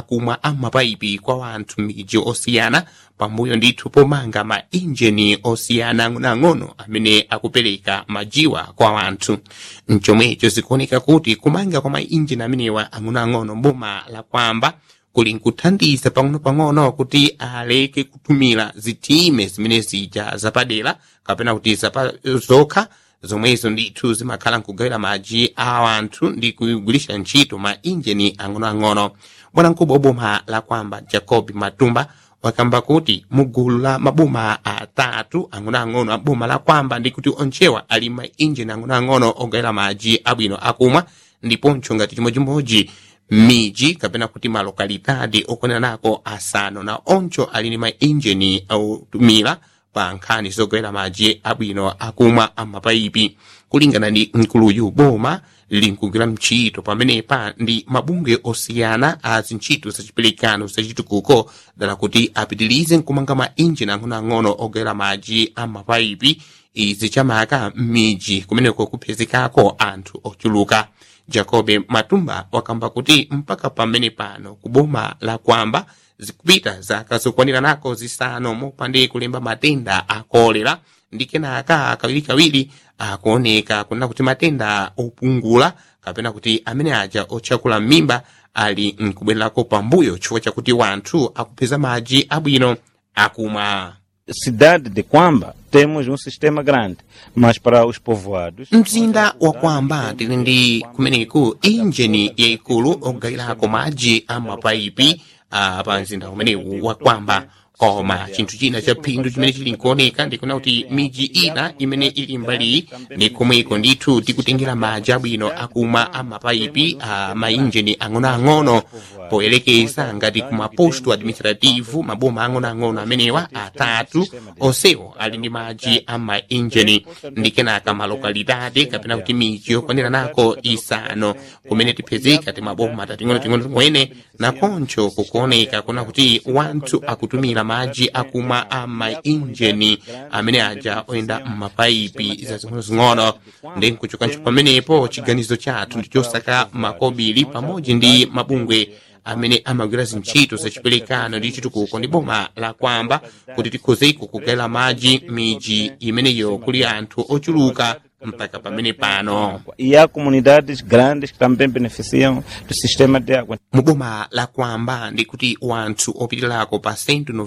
akumwa amapaipi kwa wanthu m'midzi osiyana pambuyo ndithu pomanga ma injini osiyana ang'onoang'ono amene akupereka majiwa kwa wanthu mchomwecho zikuoneka kuti kumanga kwa ma injini amenewa ang'onoang'ono mboma la kwamba kuli nkuthandiza pang'ono-pang'ono kuti aleke kutumira zitime zimene zija zapadera kapena kuti zapa zokha zomwezo ndithu zimakhala nkugawira madzi a wanthu ndi kugwirisha ntchito ma injini ang'onoang'ono bwanamkubwa boma la kwamba jacob matumba wakamba kuti mugulu la maboma atatu ang'onoang'ono a boma la kwamba ndi kuti onchewa ali ma injini ang'onoang'ono ogawira madzi abwino akumwa ndiponso ngati chimodzimodzi miji kapena kuti malokalitadi okwanira nako asanu na oncho ali ndi ma injini autumira pa nkhani zogawira madzi abwino akumwa amapaipi kulingana ndi nkuluyu boma linkugwira mchito pamenepa ndi mabungwe osiyana a zintchito zachiperekano zachitukuko dala kuti apitirize nkumanga ma injini ang'onoang'ono ogawira madzi amapaipi izi chamaka m'midzi kumeneko kuphezekako anthu ochuluka jacobe matumba wakamba kuti mpaka pamene pano ku boma la kwamba zikupita zaka zokwanira nako zisanu mopande kulemba matenda a kolera ndi kenaka kawirikawiri akuoneka kunena kuti matenda opungula kapena kuti amene aja otchakula m'mimba ali nkubwererako pambuyo chifukwa chakuti wanthu akupeza madzi abwino akumwa cidade de Quamba temos um sistema grande, mas para os povoados mzinda wa kwamba tili ndi kumeneku injini yayikulu ogawirako madzi a mapaipi a pa mzinda umenewu wa kwamba koma chinthu china cha phindu chimene chili nkuoneka ndikuona kuti miji ina imene ili mbali ndi komweko ndithu tikutengera madzi abwino akumwa a mapaipi a mainjini ang'onoang'ono poyerekeza ngati ku maposto administrativu maboma ang'onoang'ono amenewa atatu onsewo ali ndi madzi a mainjini ndi kenaka malokalitati kapena kuti miji yokwanira nako isanu kumene tipezeka ti maboma tating'onoting'ono timwene nakoncho kukuoneka kuna kuti wanthu akutumira madzi akumwa a mainjini amene aja oyenda m'mapaipi zazing'onozing'ono ndi nkuchokancho pamenepo chiganizo chathu ndi chosaka makobiri pamodzi ndi mabungwe amene amagwira zintchito zachiperekano ndi chitukuko ndi boma la kwamba kuti tikhozeko kugawira madzi miji imeneyo kuli anthu ochuluka mpaka pamene pano e há comunidades grandes que também beneficiam do sistema de água. mu boma la kwamba ndi kuti wanthu opitirako pa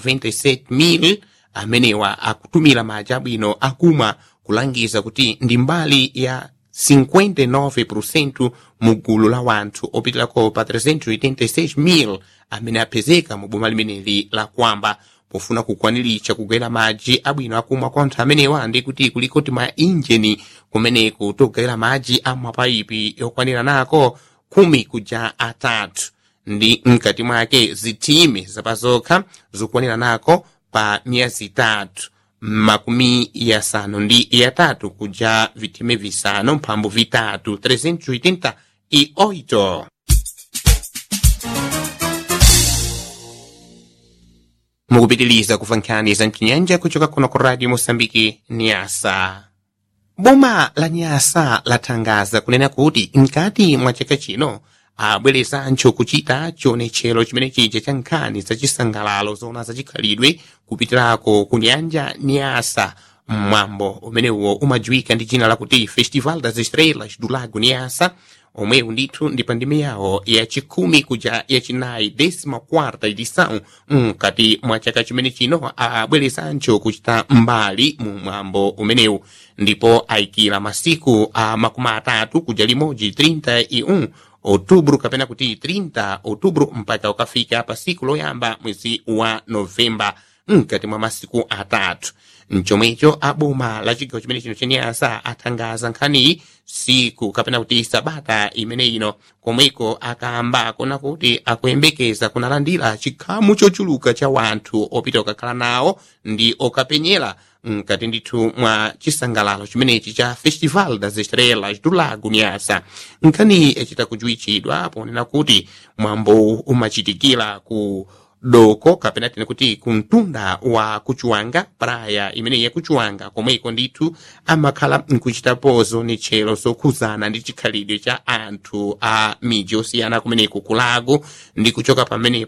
197,000 amenewa akutumira madzi abwino akumwa kulangiza kuti ndi mbali ya 59% mu gulu la wanthu opitirako pa 386,000 amene apezeka mu boma limeneli la kwamba pofuna kukwaniritsa kugawira madzi abwino akumwa kwa anthu amenewa ndi kuti kulikoti ma injini kumeneku togawira madzi a mapaipi yokwanira nako khumi kuja atatu ndi mkati mwake zitime zapazokha zokwanira nako pa miyezi itatu makumi yasanu ndi yatatu kuja vitime visanu mphambu vitatu 388 mukupitiliza kuva nkhani za mchinyanja kuchoka kuno ku radio mosambiki niasa boma la nyasa lathangaza kunena kuti mkati mwa chaka chino abwerezancho kuchita chionetchero chimene chija cha nkhani zachisangalalo zona zachikhalidwe kupitirako ku nyanja nyasa mwambo umenewo umadziwika ndi dzina lakuti festival das estrelas do lago nyasa omwewu ndithu ndi pandime yawo yachikhumi kuja yachinayi desima quarta edição mkati mwa chaka chimene chino abwerezancho kuchita mbali mu mwambo umenewu ndipo ayikira masiku a makumi atatu kuja limodzi 31 outubro kapena kuti 30 outubro mpaka ukafika pa siku loyamba mwezi wa novemba mkati mwa masiku atatu mchomwecho aboma la chigawo chimene chino chenyasa athangaza nkhaniyi siku kapena kuti sabata imene ino komweko akamba kona kuti akuyembekeza kunalandira chikhamu chochuluka cha wanthu opita okakhala nawo ndi okapenyera mkati ndithu mwa chisangalalo chimenechi cha festival das estrelas do lago nyasa nkhaniyi echita kujuwitchidwa ponena kuti mwambo umachitikira ku doko kapena tine kuti kumtunda wa kuchuwanga praya imene yakuchuwanga komweko ndithu amakhala nkuchitapo zonetchero zokhuzana ndi chikhalidwe cha anthu a miji osiyana kumeneko kulago ndi kuchoka pamenepo